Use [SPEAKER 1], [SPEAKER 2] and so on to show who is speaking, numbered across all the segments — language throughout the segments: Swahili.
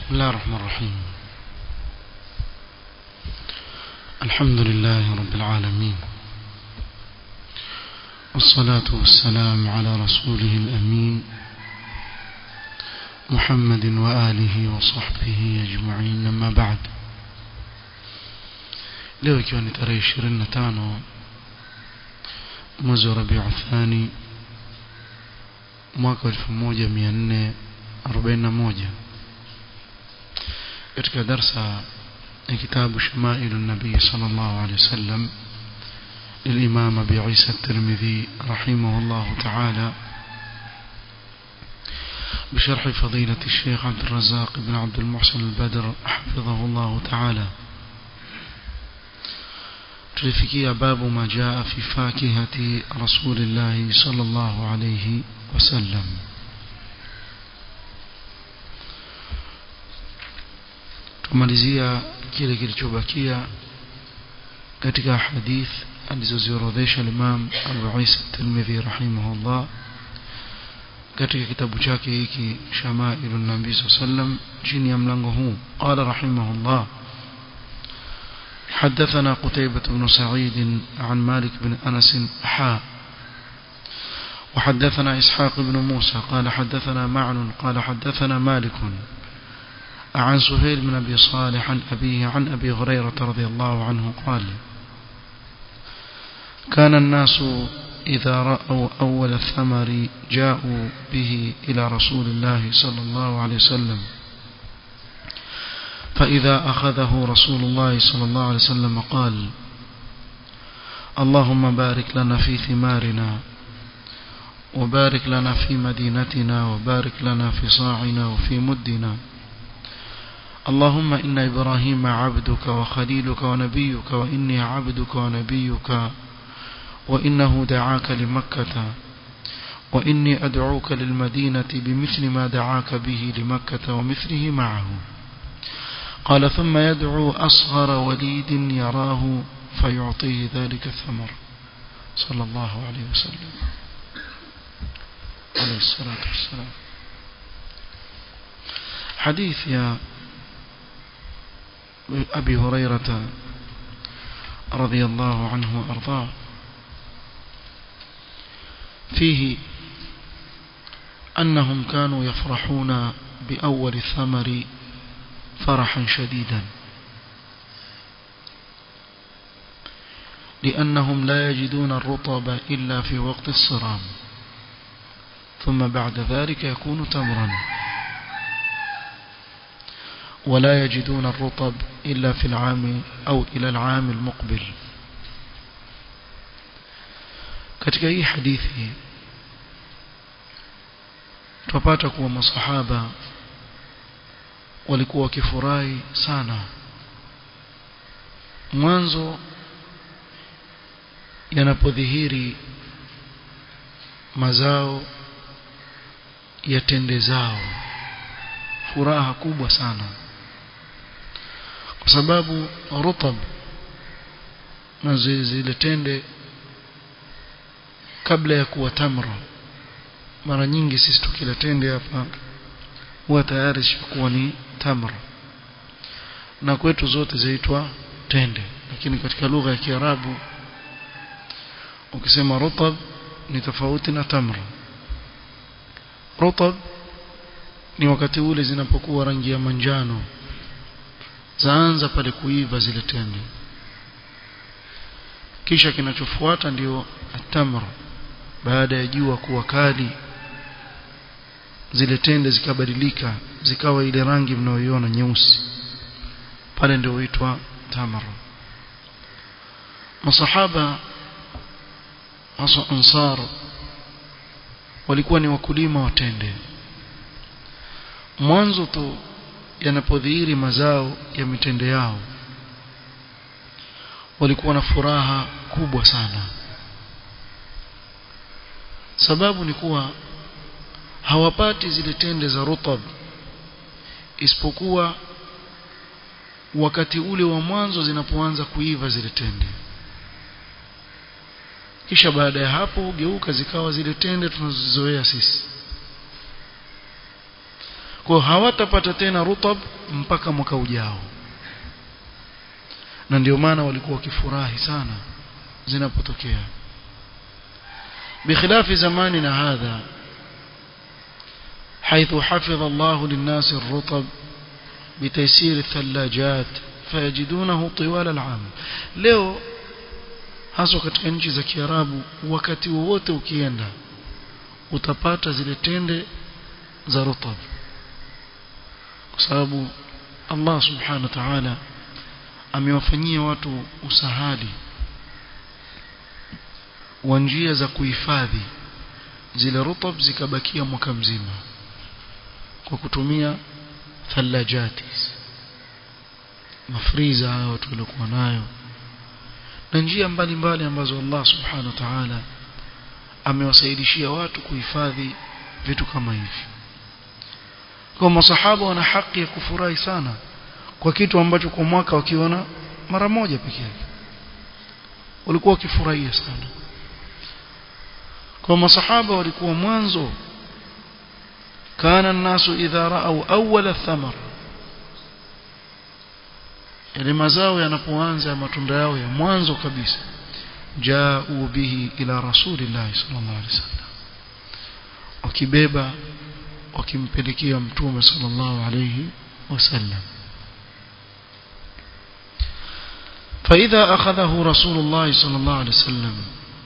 [SPEAKER 1] بسم الله الرحمن الرحيم الحمد لله رب العالمين والصلاة والسلام على رسوله الأمين محمد وآله وصحبه أجمعين أما بعد leo ikiwa ni tarehe 25 mwezi wa Rabiu Thani mwaka 1441 katika darsa ya kitabu Shamailu Nabii sallallahu alaihi wasallam للإمام أبي عيسى الترمذي رحمه الله تعالى بشرح فضيلة الشيخ عبد الرزاق بن عبد المحسن البدر حفظه الله تعالى tulifikia babu ma jaa fi fakihati rasulillahi sallallahu alayhi wasallam tumalizia kile kilichobakia katika hadith alizoziorodhesha Imam Abu Isa Tirmidhi rahimahullah katika kitabu chake hiki Shama'ilun Nabii sallam chini ya mlango huu qala rahimahullah حدثنا قتيبة بن سعيد عن مالك بن أنس حاء وحدثنا إسحاق بن موسى قال حدثنا معن قال حدثنا مالك عن سهيل بن أبي صالح عن أبيه عن أبي هريرة رضي الله عنه قال كان الناس إذا رأوا أول الثمر جاءوا به إلى رسول الله صلى الله عليه وسلم فإذا أخذه رسول الله صلى الله عليه وسلم قال اللهم بارك لنا في ثمارنا وبارك لنا في مدينتنا وبارك لنا في صاعنا وفي مدنا اللهم إن إبراهيم عبدك وخليلك ونبيك وإني عبدك ونبيك وإنه دعاك لمكة وإني أدعوك للمدينة بمثل ما دعاك به لمكة ومثله معه قال ثم يدعو أصغر وليد يراه فيعطيه ذلك الثمر صلى الله عليه وسلم عليه الصلاة والسلام حديث يا أبي هريرة رضي الله عنه وأرضاه فيه أنهم كانوا يفرحون بأول الثمر فرحا شديدا لأنهم لا يجدون الرطب إلا في وقت الصرام ثم بعد ذلك يكون تمرا ولا يجدون الرطب إلا في العام أو إلى العام المقبل katika hii hadithi tupata kuwa masahaba walikuwa wakifurahi sana mwanzo yanapodhihiri mazao ya tende zao furaha kubwa sana kwa sababu rutab na zile tende kabla ya kuwa tamra mara nyingi sisi tukila tende hapa huwa tayari shakuwa ni tamra na kwetu zote zaitwa tende lakini katika lugha ya Kiarabu ukisema rutab ni tofauti na tamra rutab ni wakati ule zinapokuwa rangi ya manjano zaanza pale kuiva zile tende kisha kinachofuata ndio atamra baada ya jua kuwa kali zile tende zikabadilika zikawa ile rangi mnayoiona nyeusi pale ndio huitwa tamar masahaba hasa ansar walikuwa ni wakulima wa tende mwanzo tu yanapodhihiri mazao ya mitende yao walikuwa na furaha kubwa sana sababu ni kuwa hawapati zile tende za rutab isipokuwa wakati ule wa mwanzo zinapoanza kuiva zile tende kisha baada ya hapo geuka zikawa zile tende tunazozoea sisi kwa hawatapata tena rutab mpaka mwaka ujao na ndio maana walikuwa wakifurahi sana zinapotokea بخلاف زماننا هذا حيث حفظ الله للناس الرطب بتيسير الثلاجات فيجدونه طوال العام leo hasa katika nchi za Kiarabu wakati wowote ukienda utapata zile tende za rutab kwa sababu Allah subhanahu wa ta'ala amewafanyia watu usahali wa njia za kuhifadhi zile rutab zikabakia mwaka mzima kwa kutumia thalajati mafriza hayo watu walikuwa nayo na njia mbalimbali ambazo Allah subhanahu wa ta'ala amewasaidishia watu kuhifadhi vitu kama hivi kwa masahaba wana haki ya kufurahi sana kwa kitu ambacho kwa mwaka wakiona mara moja pekee yake walikuwa wakifurahia sana kwa masahaba walikuwa mwanzo kana nasu idha ra'au awwala thamar yale mazao yanapoanza ya matunda yao ya mwanzo kabisa ja'u bihi ila rasulillahi sallallahu alaihi wasallam wakibeba wakimpelekea mtume sallallahu alaihi wasallam فإذا أخذه رسول الله صلى الله عليه وسلم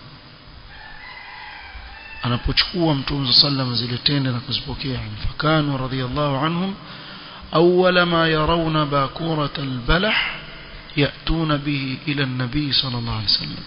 [SPEAKER 1] anapochukua mtume sallam zile tende na kuzipokea fakanu radhiyallahu anhum awwala ma yarawna bakurat albalah yatuna bihi ila an-nabi sallallahu alayhi wasallam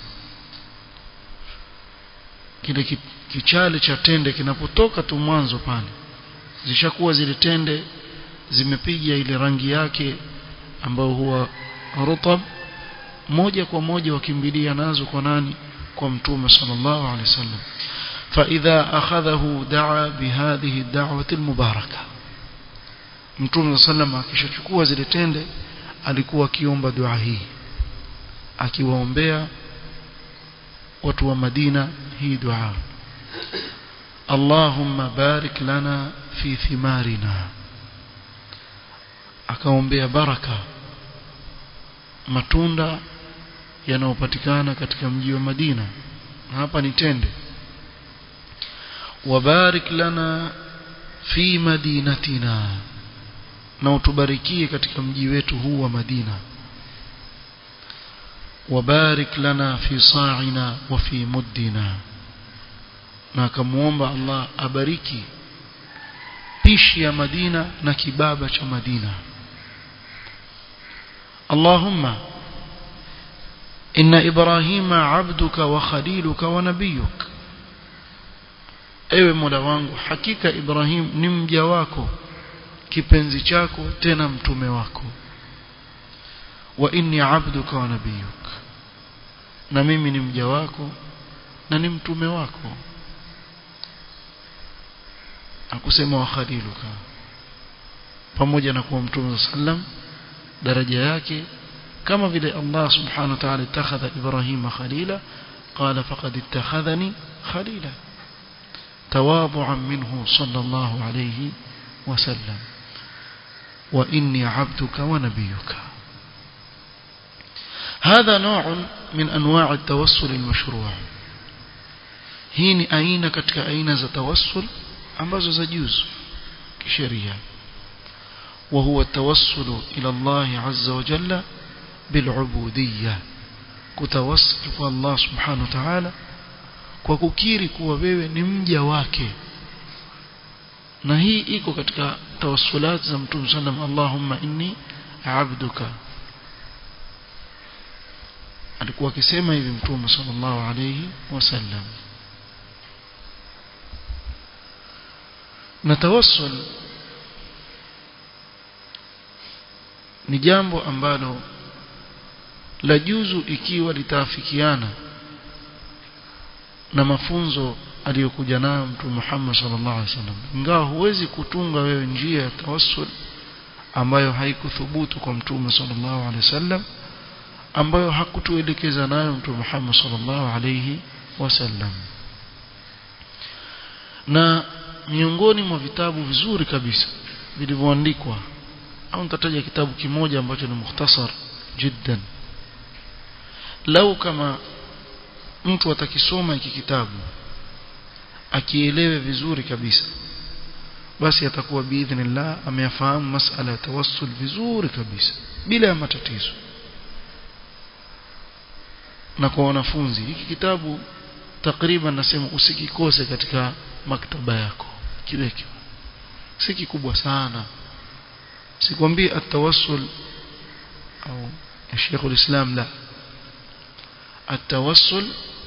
[SPEAKER 1] kile kichale cha tende kinapotoka tu mwanzo pale zishakuwa zile tende zimepiga ile rangi yake ambayo huwa rutab moja kwa moja wakimbilia nazo kwa nani kwa mtume sallallahu alaihi wasallam فإذا أخذه دعا بهذه الدعوة المباركة mtume sallam akishachukua zile tende alikuwa akiomba dua hii akiwaombea watu wa Madina hii dua Allahumma barik lana fi thimarina akaombea baraka matunda yanayopatikana katika mji wa Madina hapa ni tende wabarik lana fi madinatina na utubarikie katika mji wetu huu wa Madina wabarik lana fi sa'ina wa fi muddina na akamuomba Allah abariki pishi ya Madina na kibaba cha Madina Allahumma inna Ibrahima abduka wa khaliluka wa nabiyuka ewe Mola wangu hakika Ibrahim ni mja wako kipenzi chako tena mtume wako wa inni abduka wa nabiyuk na mimi ni mja wako na ni mtume wako akusema wa khaliluka pamoja na kuwa mtume sallam daraja yake kama vile Allah subhanahu wa ta'ala ittakhadha Ibrahima khalila qala faqad ittakhadhani khalila تواضعا منه صلى الله عليه وسلم وإني عبدك ونبيك هذا نوع من أنواع التوسل المشروع هين أين كتك أين زتوسل ambazo zajuzu kisheria وهو التوسل إلى الله عز وجل بالعبودية كتوسل الله سبحانه وتعالى kwa kukiri kuwa wewe ni mja wake na hii iko katika tawassulat za mtume sallam Allahumma inni abduka alikuwa akisema hivi mtume sallallahu alayhi wasallam na tawassul ni jambo ambalo la juzu ikiwa litaafikiana na mafunzo aliyokuja nayo mtume Muhammad sallallahu alaihi wasallam ingawa huwezi kutunga wewe njia ya tawassul ambayo haikuthubutu kwa mtume sallallahu alaihi wasallam ambayo hakutuelekeza nayo mtume Muhammad sallallahu alaihi wasallam na miongoni mwa vitabu vizuri kabisa vilivyoandikwa au nitataja kitabu kimoja ambacho ni mukhtasar jiddan lau kama mtu atakisoma hiki kitabu akielewe vizuri kabisa basi atakuwa biidhnillah ameyafahamu masala ya tawassul vizuri kabisa bila ya matatizo na kwa wanafunzi hiki kitabu takriban nasema usikikose katika maktaba yako kiweke si kikubwa sana sikwambii atawassul au Sheikh ulislam la التوسل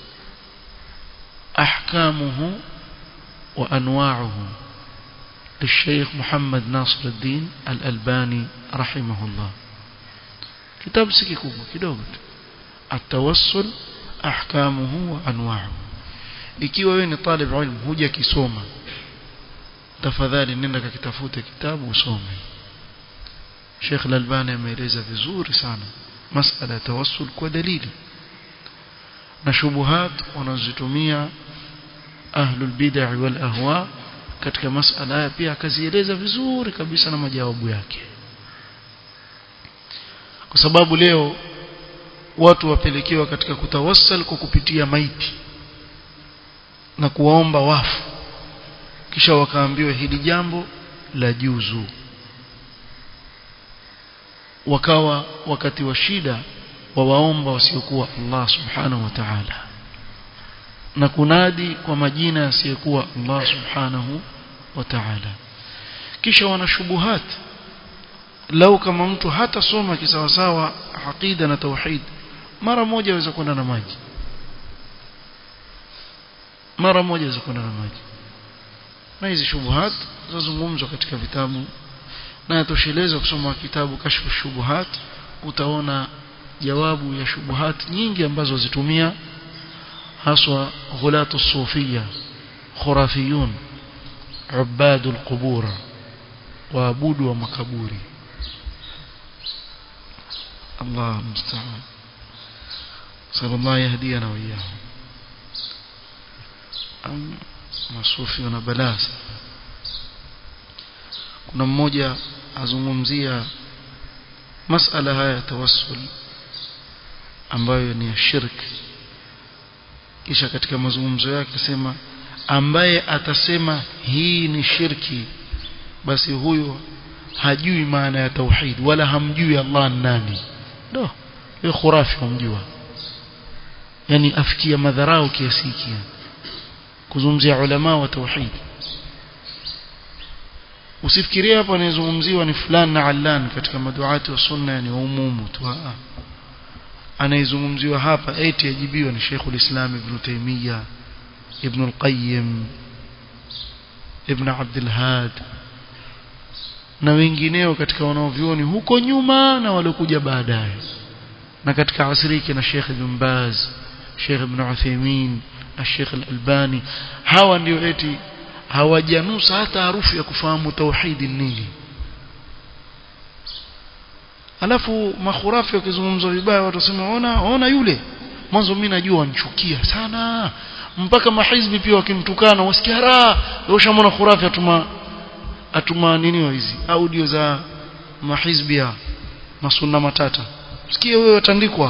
[SPEAKER 1] أحكامه وأنواعه للشيخ محمد ناصر الدين الألباني رحمه الله كتاب سكي كوبا كدوب التوسل أحكامه وأنواعه ikiwa wewe ni talib ilmu huja kisoma tafadhali nenda kakitafute kitabu usome Sheikh Al-Albani ameeleza vizuri sana masala ya tawassul kwa dalili na shubuhat wanazotumia ahlul bid'ah wal ahwa katika masala haya pia akazieleza vizuri kabisa na majawabu yake kwa sababu leo watu wapelekewa katika kutawassal kwa kupitia maiti na kuwaomba wafu kisha wakaambiwa hili jambo la juzu wakawa wakati wa shida wawaomba wasiokuwa Allah subhanahu wa ta'ala na kunadi kwa majina yasiyokuwa Allah subhanahu wa ta'ala kisha wana shubuhat lau kama mtu hata soma kisawasawa aqida na tauhid mara moja aweza kwenda na maji mara moja aweza kwenda na maji na hizi shubuhat zazungumzwa katika vitabu na yatosheleza kusoma kitabu kashfu shubuhat utaona jawabu ya shubuhat nyingi ambazo zitumia haswa ghulatu sufia khurafiyun ubadu alqubur waabudu wa makaburi Allah musta'an sallallahu yahdina wa iyyahum am masufi wana balaa kuna mmoja azungumzia masala haya ya tawassul ambayo ni ya shirki kisha katika mazungumzo yake akasema ambaye atasema hii ni shirki basi huyo hajui maana ya tauhid wala hamjui Allah nani ndo hiyo khurafi humjua yani afikia madharau kiasi hiki kuzungumzia ulama wa tauhid usifikirie hapa anayezungumziwa ni fulani na allan katika maduati wa sunna yani umumu tu anayezungumziwa hapa eti ajibiwa ni Sheikhul Islam Ibn Taymiyyah Ibn al-Qayyim Ibn Abdul Had na wengineo katika wanaovioni huko nyuma na waliokuja baadaye na katika asriki na Sheikh Ibn Baz Sheikh Ibn Uthaymeen na Sheikh Al-Albani hawa ndio eti hawajanusa hata harufu ya kufahamu tauhidi nini alafu makhurafi wakizungumzwa vibaya watu wasema ona ona yule mwanzo mimi najua wanchukia sana mpaka mahizbi pia wakimtukana wasikia raha ushamona khurafi atuma atuma nini hizi audio za mahizbi ya masunna matata sikie wewe watandikwa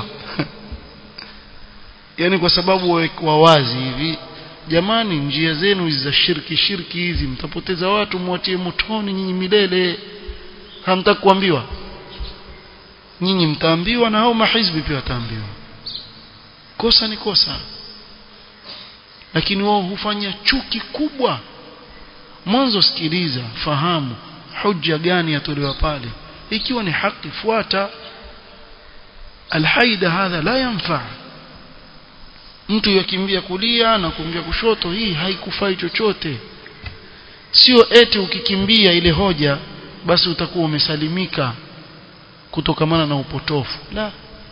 [SPEAKER 1] yani kwa sababu wa wazi hivi jamani njia zenu hizi za shirki shirki hizi mtapoteza watu mwatie motoni nyinyi milele hamtaki kuambiwa nyinyi mtaambiwa na hao mahizbi pia wataambiwa kosa ni kosa lakini wao hufanya chuki kubwa mwanzo sikiliza fahamu hujja gani yatolewa pale ikiwa ni haki fuata alhaida hadha la yanfa mtu yakimbia kulia na kuingia kushoto hii haikufai chochote sio eti ukikimbia ile hoja basi utakuwa umesalimika kutokamana na upotofu la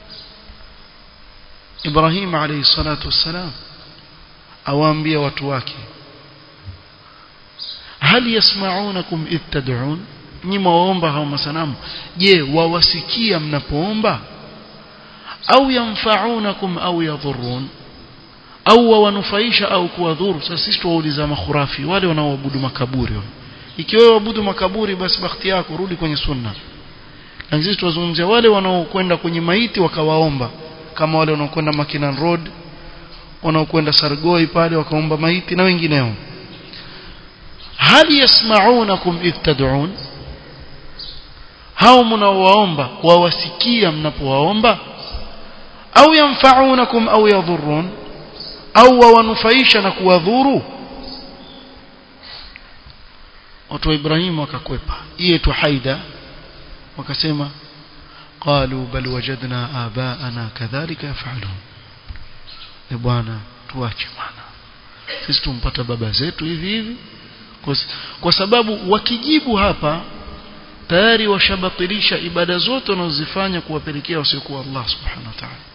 [SPEAKER 1] Ibrahim alayhi salatu wassalam awaambia watu wake hal yasma'unakum id tad'un nyima waomba hao masanamu je wawasikia mnapoomba au yanfa'unakum au yadhurrun au wanufaisha au kuwadhuru sasa sisi tuwauliza makhurafi wale wanaoabudu makaburi ikiwa wewe abudu makaburi basi bakhti yako rudi kwenye sunna na sisi tunazungumzia wale wanaokwenda kwenye maiti wakawaomba kama wale wanaokwenda Makinan Road wanaokwenda Sargoi pale wakaomba maiti na wengineo hal yasma'unakum idh tad'un hao mnaowaomba wawasikia mnapowaomba au yanfa'unakum au yadhurrun au wawanufaisha na kuwadhuru watu wa Ibrahim wakakwepa iye tu haida wakasema qalu bal wajadna abaana kadhalika yafalun e bwana tuache bwana sisi tumpata baba zetu hivi hivi kwa, kwa sababu wakijibu hapa tayari washabatilisha ibada zote wanazozifanya kuwapelekea wasiokuwa Allah subhanahu wa ta'ala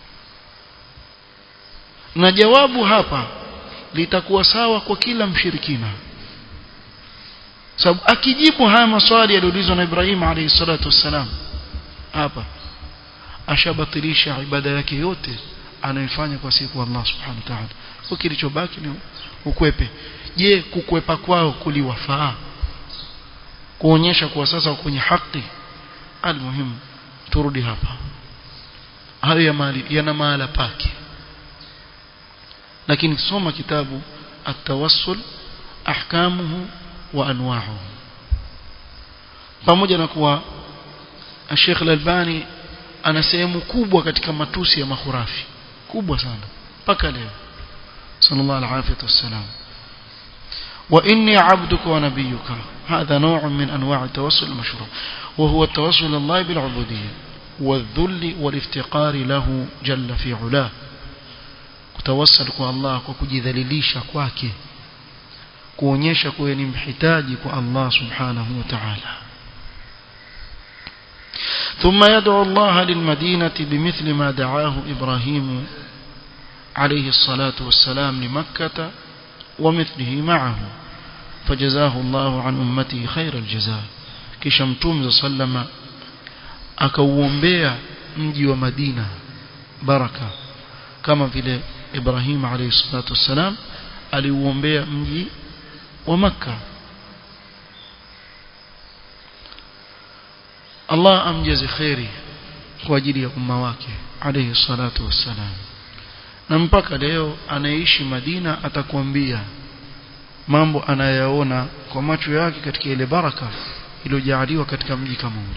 [SPEAKER 1] na jawabu hapa litakuwa sawa kwa kila mshirikina sababu akijibu haya maswali yaliyoulizwa na Ibrahim alayhi salatu wassalam hapa ashabatilisha ibada yake yote anayofanya kwa siku Allah subhanahu wa ta'ala kwa kilichobaki ni ukwepe je kukwepa kwao kuliwafaa kuonyesha kuwa sasa kwenye haki almuhimu turudi hapa hayo ya mali yana mahala pake lakini soma kitabu at-tawassul ahkamuhu wa anwa'uhu pamoja na kuwa Sheikh Al-Albani ana sehemu kubwa katika matusi ya makhurafi kubwa sana mpaka leo sallallahu alaihi wasallam wa inni abduka wa nabiyuka هذا نوع من أنواع التوسل المشروع وهو التوسل الله بالعبودية والذل والافتقار له جل في علاه kutawassal kwa Allah kwa kujidhalilisha kwake kuonyesha kuwa ni mhitaji kwa Allah subhanahu wa ta'ala ثم يدعو الله للمدينة بمثل ما دعاه إبراهيم عليه الصلاة والسلام لمكة ومثله معه فجزاه الله عن أمته خير الجزاء كشمتوم صلى akauombea mji wa Madina baraka kama vile Ibrahim alayhi salatu wassalam aliuombea mji wa Makka Allah amjaze khairi kwa ajili ya umma wake alayhi salatu wassalam na mpaka leo anaishi Madina atakwambia mambo anayaona kwa macho yake katika ile baraka iliyojaliwa katika mji kama ule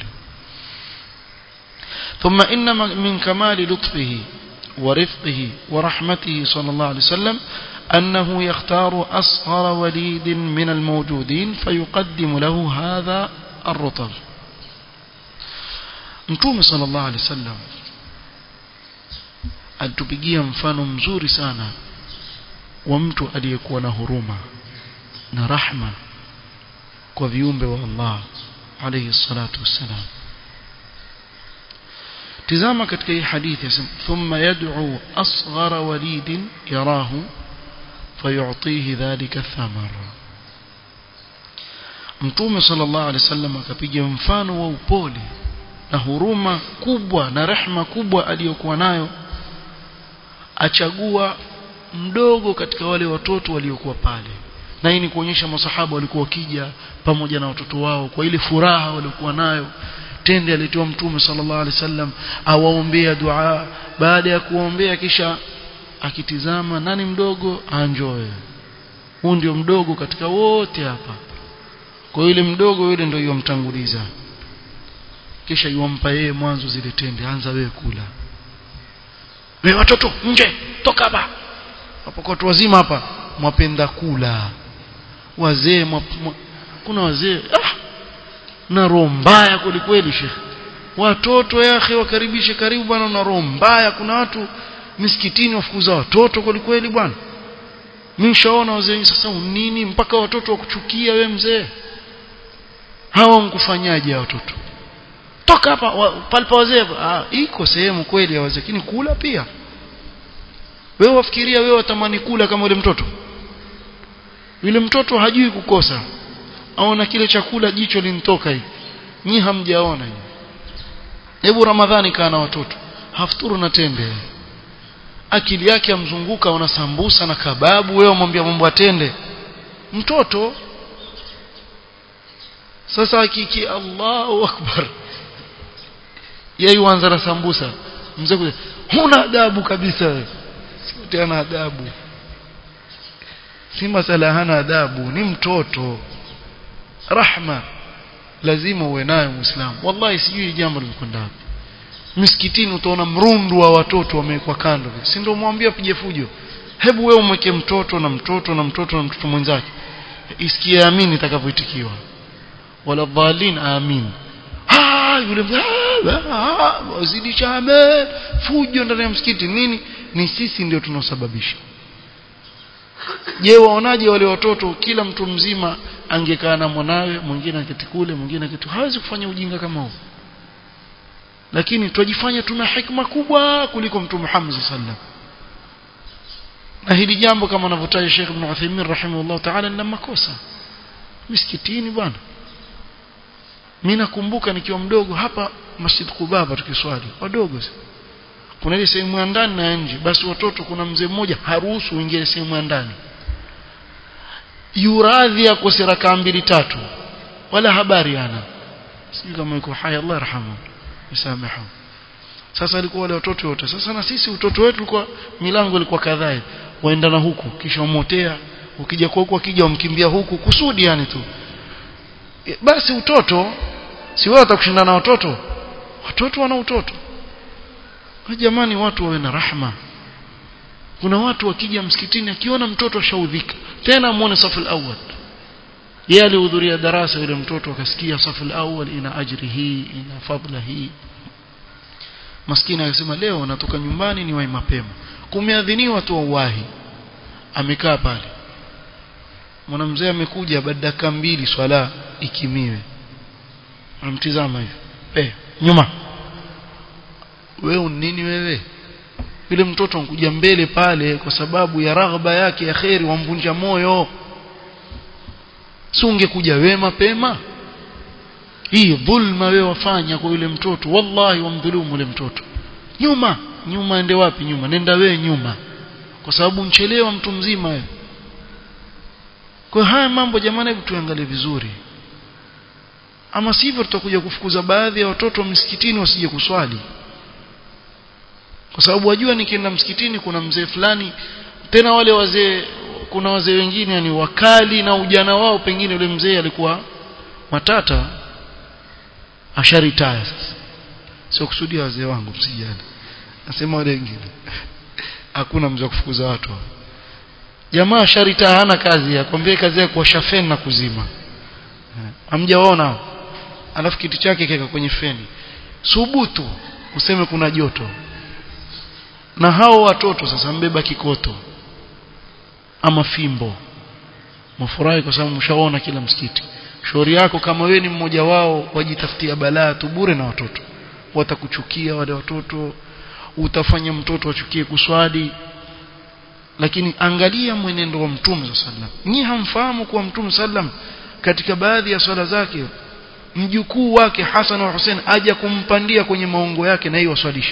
[SPEAKER 1] ثم إن من كمال لطفه ورفقه ورحمته صلى الله عليه وسلم أنه يختار أصغر وليد من الموجودين فيقدم له هذا الرطب mtume sallallahu alaihi wasallam alitupigia mfano mzuri sana wa mtu aliyekuwa na huruma na rahma kwa viumbe wa Allah alayhi salatu wassalam tizama katika hii hadithi yasema thumma yad'u asghara walidin yarahu fayu'tihi dhalika thamara mtume sallallahu alaihi wasallam akapiga mfano wa upole na huruma kubwa na rehma kubwa aliyokuwa nayo achagua mdogo katika wale watoto waliokuwa pale na hii ni kuonyesha masahaba walikuwa wakija pamoja na watoto wao kwa ile furaha waliokuwa nayo tende alitoa mtume sallallahu alaihi wasallam awaombea dua baada ya kuombea kisha akitizama nani mdogo anjoe huu ndio mdogo katika wote hapa kwa yule mdogo yule ndio yomtanguliza kisha yuampa yeye mwanzo zile tende anza wewe kula wewe watoto nje toka hapa hapo kwa watu wazima hapa mwapenda kula wazee mwa, mwa, kuna wazee ah, na roho mbaya kwelikweli shekhe watoto yake wakaribishe karibu bwana na roho mbaya kuna watu misikitini wafukuza watoto kwelikweli bwana mimi nishaona wazee sasa nini mpaka watoto wakuchukia we mzee hawa mkufanyaje watoto toka hapa wa, palipa wazee ah, iko sehemu kweli ya wazee lakini kula pia wewe wafikiria wewe watamani kula kama yule mtoto yule mtoto hajui kukosa aona kile chakula jicho linitoka hivi nyi hamjaona hivi hebu ramadhani kaa na watoto hafuturu na tende akili yake amzunguka una sambusa na kababu wewe umwambia mambo atende mtoto sasa hakiki Allahu akbar yeye huanza na sambusa mzee kuja huna adabu kabisa wewe sio tena adabu si masala hana adabu ni mtoto rahma lazima uwe nayo muislamu wallahi sijui jambo limekwenda wapi misikitini utaona mrundu wa watoto wamewekwa kando si ndio mwambie apige fujo hebu wewe umweke mtoto na mtoto na mtoto na mtoto mwenzake isikie amini itakavyoitikiwa wala dhalin amin ah yule wazidisha amen fujo ndani ya msikiti nini ni sisi ndio tunaosababisha je waonaje wale watoto kila mtu mzima angekaa na mwanawe mwingine aketi kule mwingine aketi hawezi kufanya ujinga kama huo lakini twajifanya tuna hikma kubwa kuliko mtume Muhammad sallam na hili jambo kama anavyotaja Sheikh Ibn Uthaymeen rahimahullah ta'ala ni makosa misikitini bwana mimi nakumbuka nikiwa mdogo hapa Masjid Kubaba tukiswali wadogo kuna ile sehemu ya ndani na nje basi watoto kuna mzee mmoja haruhusu uingie sehemu ya ndani yuradhi akose rakaa mbili tatu wala habari ana sijui kama yuko hai Allah yarhamu msamaha sasa alikuwa wale watoto wote sasa na sisi utoto wetu ulikuwa milango ilikuwa kadhaa waenda na huku kisha umotea ukija kwa huku akija umkimbia huku kusudi yani tu basi utoto si wewe utakushindana na watoto watoto wana utoto jamani watu wawe na rahma kuna watu wakija msikitini akiona mtoto ashaudhika tena muone safu al-awwal yeye alihudhuria darasa yule mtoto akasikia safu al-awwal ina ajri hii ina fadla hii maskini akasema leo natoka nyumbani ni wai mapema kumeadhiniwa tu wahi amekaa pale mwanamzee amekuja baada dakika mbili swala ikimiwe anamtizama hivi eh nyuma wewe nini wewe yule mtoto ankuja mbele pale kwa sababu ya raghba yake ya kheri wamvunja moyo si ungekuja wewe mapema hii dhulma wewe wafanya kwa yule mtoto wallahi wamdhulumu yule mtoto nyuma nyuma ende wapi nyuma nenda wewe nyuma kwa sababu mchelewa mtu mzima wewe kwa haya mambo jamani hebu tuangalie vizuri ama sivyo tutakuja kufukuza baadhi ya watoto msikitini wasije kuswali kwa sababu wajua nikienda msikitini kuna mzee fulani tena wale wazee kuna wazee wengine yani wakali na ujana wao pengine yule mzee alikuwa matata asharitaya sasa sio kusudia wazee wangu msijani nasema wale wengine hakuna mzee kufukuza watu jamaa asharitaya hana kazi akwambie kazi yake kuwasha feni na kuzima hamjaona alafu kiti chake keka kwenye feni subutu useme kuna joto na hao watoto sasa mbeba kikoto ama fimbo mfurahi kwa sababu mshaona kila msikiti shauri yako kama wewe ni mmoja wao wajitafutia balaa tu bure na watoto watakuchukia wale watoto utafanya mtoto achukie kuswali lakini angalia mwenendo wa mtume sallam nyi hamfahamu kuwa mtume sallam katika baadhi ya swala zake mjukuu wake Hassan wa Hussein aja kumpandia kwenye maongo yake na hiyo waswalisha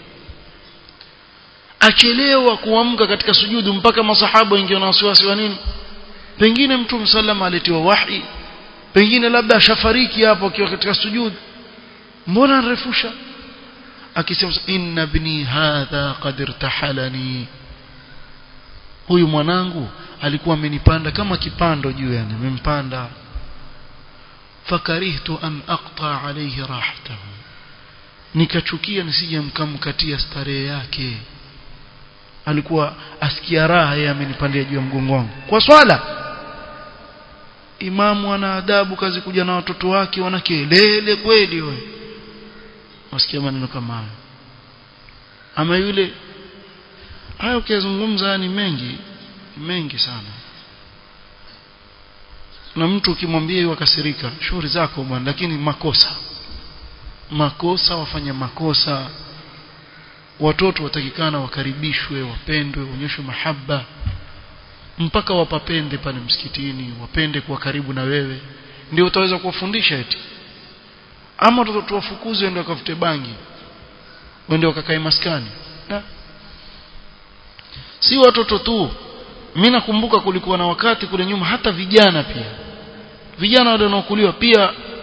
[SPEAKER 1] achelewa kuamka katika sujudu mpaka masahaba wengi wana wasiwasi wa nini pengine mtume sallam aletiwa wahi pengine labda ashafariki hapo akiwa katika sujudu mbona anarefusha akisema inna ibni hadha qad irtahalani huyu mwanangu alikuwa amenipanda kama kipando juu yani amempanda fakarihtu an aqta alayhi rahatahu nikachukia nisije mkamkatia starehe yake alikuwa asikia raha yeye amenipandia juu ya mgongo wangu kwa swala imamu ana adabu kazi kuja na watoto wake wana kelele kweli wewe wasikia maneno kama hayo ama yule hayo ukizungumza ni mengi mengi sana na mtu ukimwambia wakasirika shughuli zako bwana lakini makosa makosa wafanya makosa watoto watakikana wakaribishwe wapendwe waonyeshwe mahaba mpaka wapapende pale msikitini wapende kuwa karibu na wewe ndio utaweza kuwafundisha eti ama watoto wafukuze ndio wakafute bangi wende wakakae maskani na si watoto tu mimi nakumbuka kulikuwa na wakati kule nyuma hata vijana pia vijana wale wanaokuliwa pia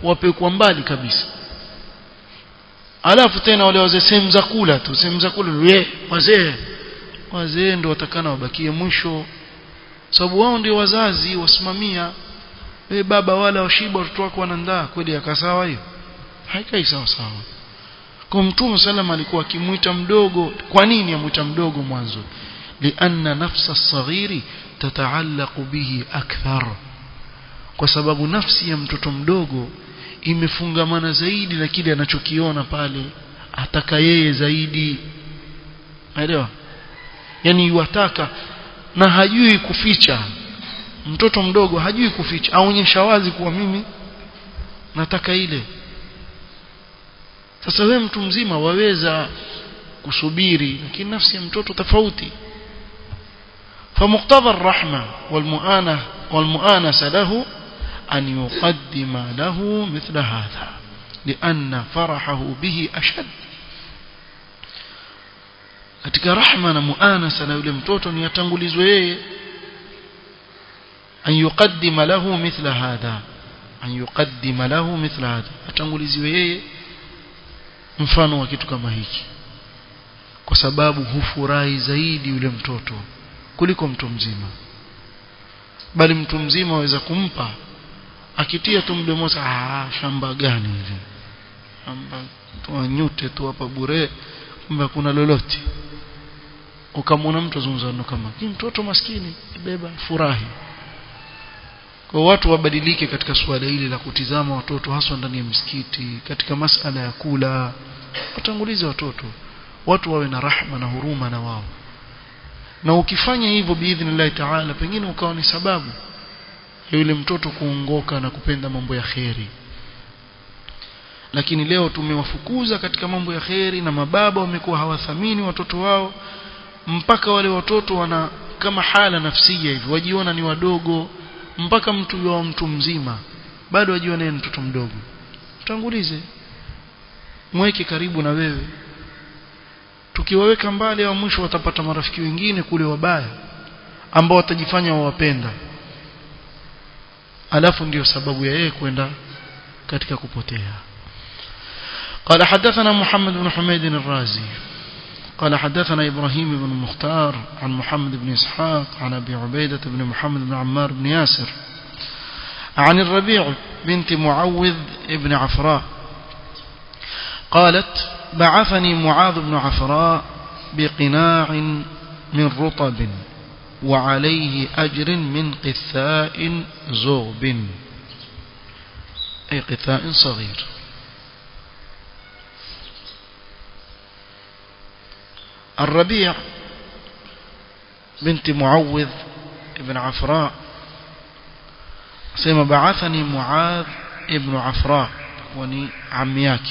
[SPEAKER 1] wapekwa mbali kabisa alafu tena wale wazee sehemu za kula tu sehemu za kula ye wazee wazee ndio watakana wabakie mwisho sababu wao ndio wazazi wasimamia we baba wala washiba watoto wako wanandaa kweli akasawa hiyo haikai sawa sawa kwa mtume sallam alikuwa akimuita mdogo kwa nini amuita mdogo mwanzo lianna nafsa saghiri tataallaqu bihi akthar kwa sababu nafsi ya mtoto mdogo imefungamana zaidi na kile anachokiona pale ataka yeye zaidi naelewa yani yuwataka na hajui kuficha mtoto mdogo hajui kuficha aonyesha wazi kuwa mimi nataka ile sasa wewe mtu mzima waweza kusubiri lakini nafsi ya mtoto tofauti فمقتضى الرحمة والمؤانة والمؤانسة له أن يقدم له مثل هذا لأن فرحه به أشد katika rahma na muanasa na yule mtoto ni atangulizwe yeye an yuqaddima lahu mithla hadha an yuqaddima lahu mithla hadha atanguliziwe yeye mfano wa kitu kama hiki kwa sababu hufurahi zaidi yule mtoto kuliko mtu mzima bali mtu mzima waweza kumpa akitia tu mdomo ah shamba gani hivi shamba tuanyute tu hapa bure kumbe kuna lolote ukamwona mtu azungumza kama hii mtoto maskini beba furahi kwa watu wabadilike katika suala hili la kutizama watoto haswa ndani ya msikiti katika masala ya kula watangulize watoto watu wawe na rahma na huruma na wao na ukifanya hivyo biidhnillah taala pengine ukawa ni sababu ya yule mtoto kuongoka na kupenda mambo ya kheri lakini leo tumewafukuza katika mambo ya kheri na mababa wamekuwa hawathamini watoto wao mpaka wale watoto wana kama hala nafsia hivi wajiona ni wadogo mpaka mtu wa mtu mzima bado wajiona ni mtoto mdogo tangulize mweke karibu na wewe tukiwaweka mbali au mwisho watapata marafiki wengine kule wabaya ambao watajifanya wawapenda alafu ndiyo sababu ya yeye kwenda katika kupotea قال حدثنا محمد بن حميد الرازي قال حدثنا إبراهيم بن مختار عن محمد بن إسحاق عن أبي عبيدة بن محمد بن عمار بن ياسر عن الربيع بنت معوذ بن عفراء قالت بعثني معاذ بن عفراء بقناع من رطب وعليه أجر من قثاء زغب أي قثاء صغير الربيع بنت معوذ بن عفراء سيما بعثني معاذ ابن عفراء وني عمياك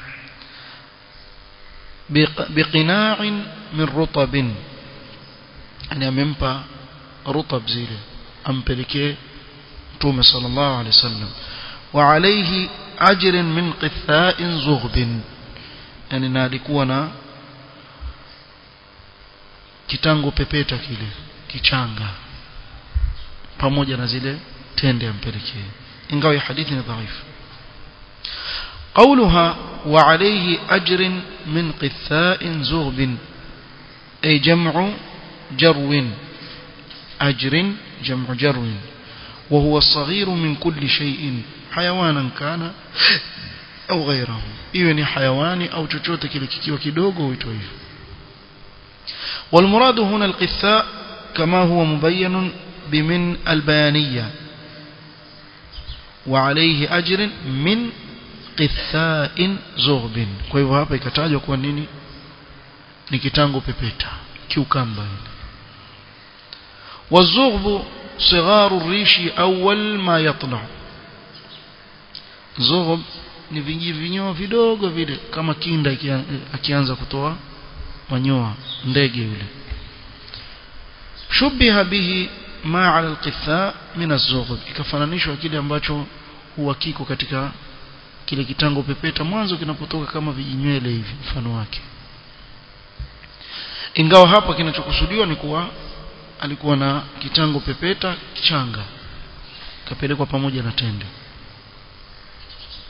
[SPEAKER 1] بقناع من رطب يعني أممبا رطب زيله أمبلكي تومي صلى الله عليه وسلم وعليه أجر من قثاء زغب يعني نالكونا kitango pepeta kile kichanga pamoja na zile tende ampelekee ingawa hadithi ni dhaifu قولها وعليه أجر من قثاء زغب أي جمع جرو أجر جمع جرو وهو الصغير من كل شيء حيوانا كان أو غيره إيواني حيواني أو chochote kile kikiwa kidogo huitwa hivyo والمراد هنا القثاء كما هو مبين بمن البيانية وعليه أجر من قثاء زغب kwa hivyo hapa ikatajwa kwa nini ni kitango pepeta kiukamba ile والزغب صغار الريش أول ما يطلع زغب ni vingi vinyoa vidogo vile kama kinda akianza kutoa manyoa ndege yule shubiha bihi ma ala alqitha min az-zughb ikafananishwa kile ambacho huwa kiko katika kile kitango pepeta mwanzo kinapotoka kama vijinywele hivi mfano wake ingawa hapa kinachokusudiwa ni kuwa alikuwa na kitango pepeta kichanga kapelekwa pamoja na tende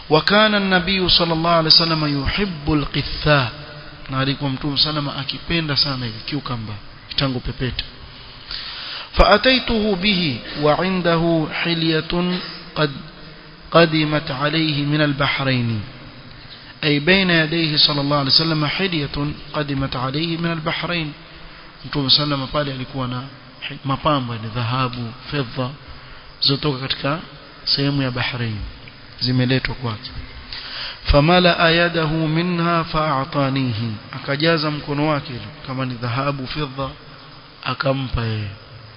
[SPEAKER 1] وكان النبي صلى الله عليه وسلم يحب القثاء na alikuwa mtume salama akipenda sana hivi kiukamba kitango pepeta فأتيته به وعنده حلية قد قدمت عليه من البحرين أي بين يديه صلى الله عليه وسلم حلية قدمت عليه من البحرين mtume salama pale alikuwa na mapambo ya dhahabu fedha zotoka katika sehemu ya Bahrain zimeletwa kwake famala yadahu minha fa'atanihi akajaza mkono wake kama ni dhahabu fedha akampa yeye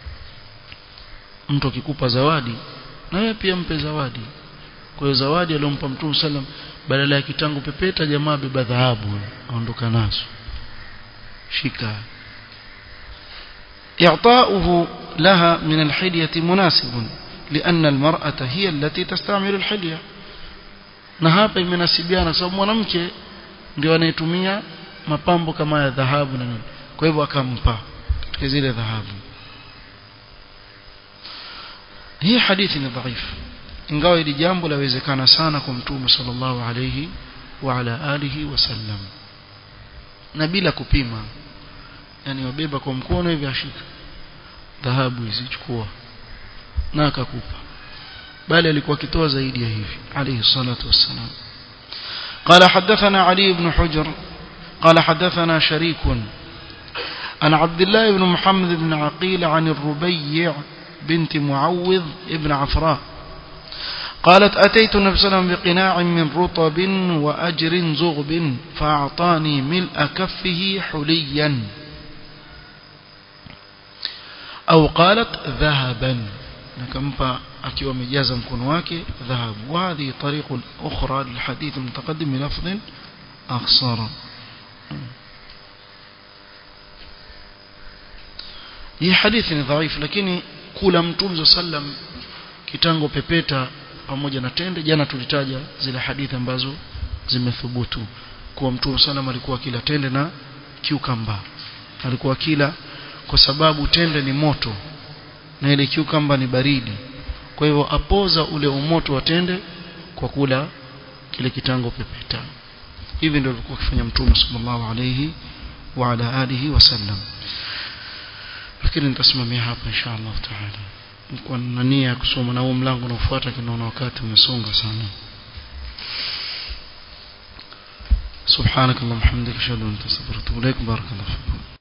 [SPEAKER 1] mtu akikupa zawadi na wewe pia mpe zawadi kwa hiyo zawadi aliyompa mtume sallam badala ya kitangu pepeta jamaa beba dhahabu aondoka nazo shika إعطاؤه لها من الحلية مناسب لأن المرأة هي التي تستعمل الحلية na hapa imenasibiana sababu mwanamke ndio anayetumia mapambo kama ya dhahabu na nini kwa hivyo akampa katika zile dhahabu hii hadithi ni dhaifu ingawa hili jambo lawezekana sana kwa mtume sallallahu alayhi wa ala alihi wasallam na bila kupima yani wabeba kwa mkono hivi ashika dhahabu hizi chukua na akakupa bali alikuwa akitoa zaidi ya hivi alayhi salatu wassalam قال حدثنا علي بن حجر قال حدثنا شريك عن عبد الله بن محمد بن عقيل عن الربيع بنت معوذ ابن عفراء قالت أتيت النبي صلى الله عليه وسلم بقناع من رطب وأجر زغب فأعطاني ملء كفه حليا أو قالت ذهبا نكمبا akiwa amejaza mkono wake dhahabu وهذه طريق أخرى للحديث المتقدم بلفظ أقصر hii hadithi ni dhaifu lakini kula mtume sallam kitango pepeta pamoja na tende jana tulitaja zile hadithi ambazo zimethubutu kuwa mtume sallam alikuwa kila tende na kiukamba alikuwa kila kwa sababu tende ni moto na ile kiukamba ni baridi kwa hivyo apoza ule umoto wa tende kwa kula kile kitango pepeta hivi ndio alikuwa akifanya mtume sallallahu alayhi wa ala alihi wasallam lakini nitasimamia hapa insha Allah taala nilikuwa na nia ya kusoma na huo mlango unaofuata kinaona wakati umesonga sana سبحانك اللهم وبحمدك اشهد ان لا اله الا انت استغفرك واتوب اليك بارك الله فيكم